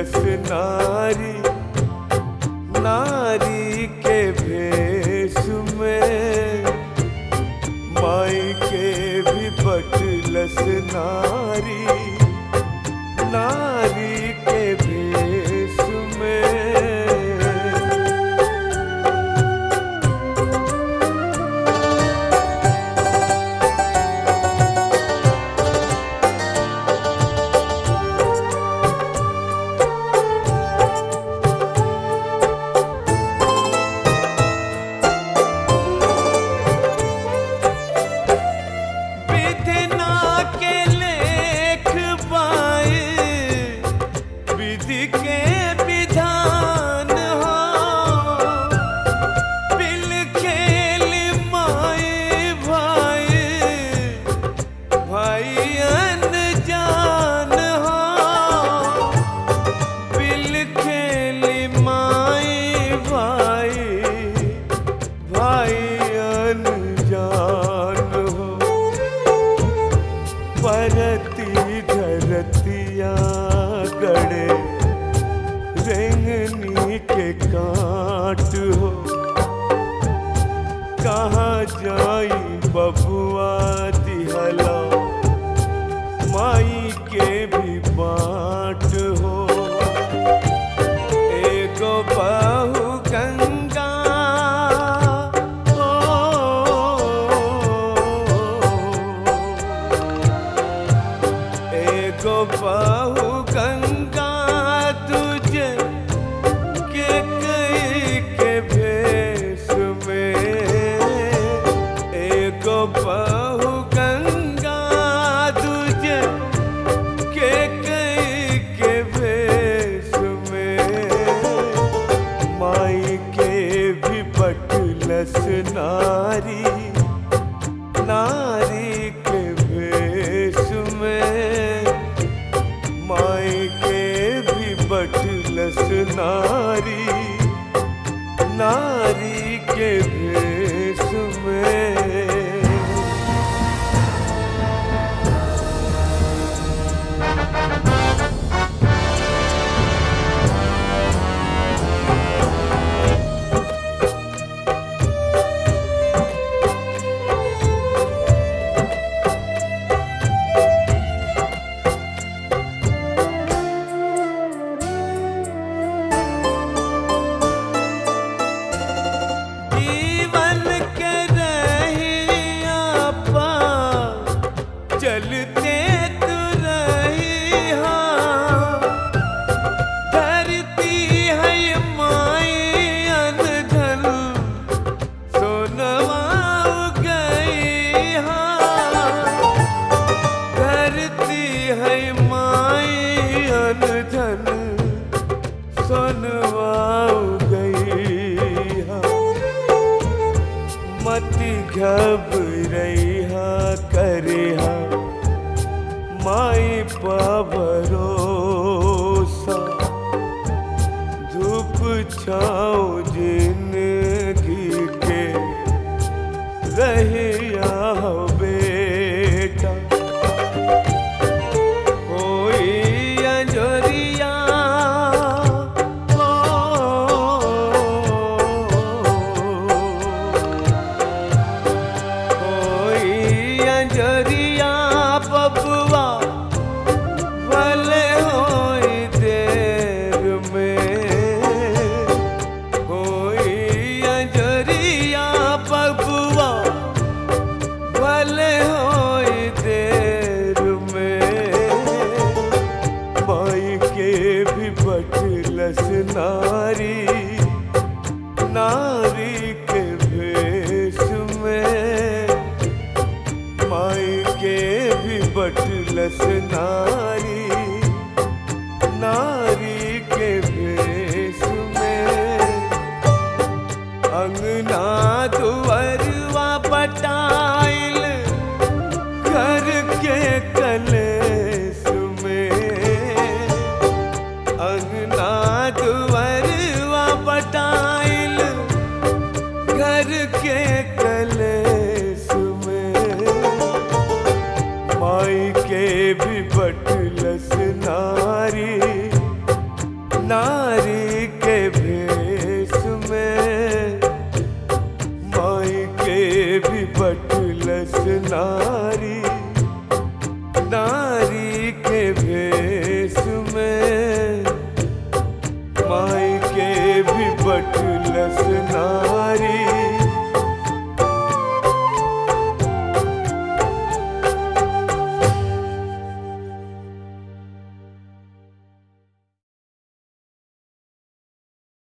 बटुलस नारी नारी के भेष में माई के भी बटुलस नारी नारी के भेष में विधना के लेख पाए विधि के विधान हो बिल खेल माए भाई भाई अनजान हो बिल खेल माए भाई भाई अनजान हो परती धरतिया गड़े रेंगनी के काट हो कहाँ जाई बबुआ दिहला माई के भी बाट हो एगो बाहु गंगा एगो बाहु गंगा तुझे के कई के भेष में एगो बाहु गंगा तुझे के कई के भेष में माई के भी बटलस नारी नारी के भेष में माई के भी बटलस नारी नारी के भेष में जीवन के रहिया पा चलते तू रहिया धरती है माई अनधन सोनवा गई धरती है माई अनधन सोनवा गई मति घबरैहा करेहा माई पा भरोसा धूप छाओ जिंदगी के रहिया हो बेटा कोई अंजोरिया कोई अंजरिया बबुआ भले होई देर में कोई अंजरिया बबुआ भले होई देर में माई के भी बटलस नारी नारी के भेष में माई के भी बटलस नारी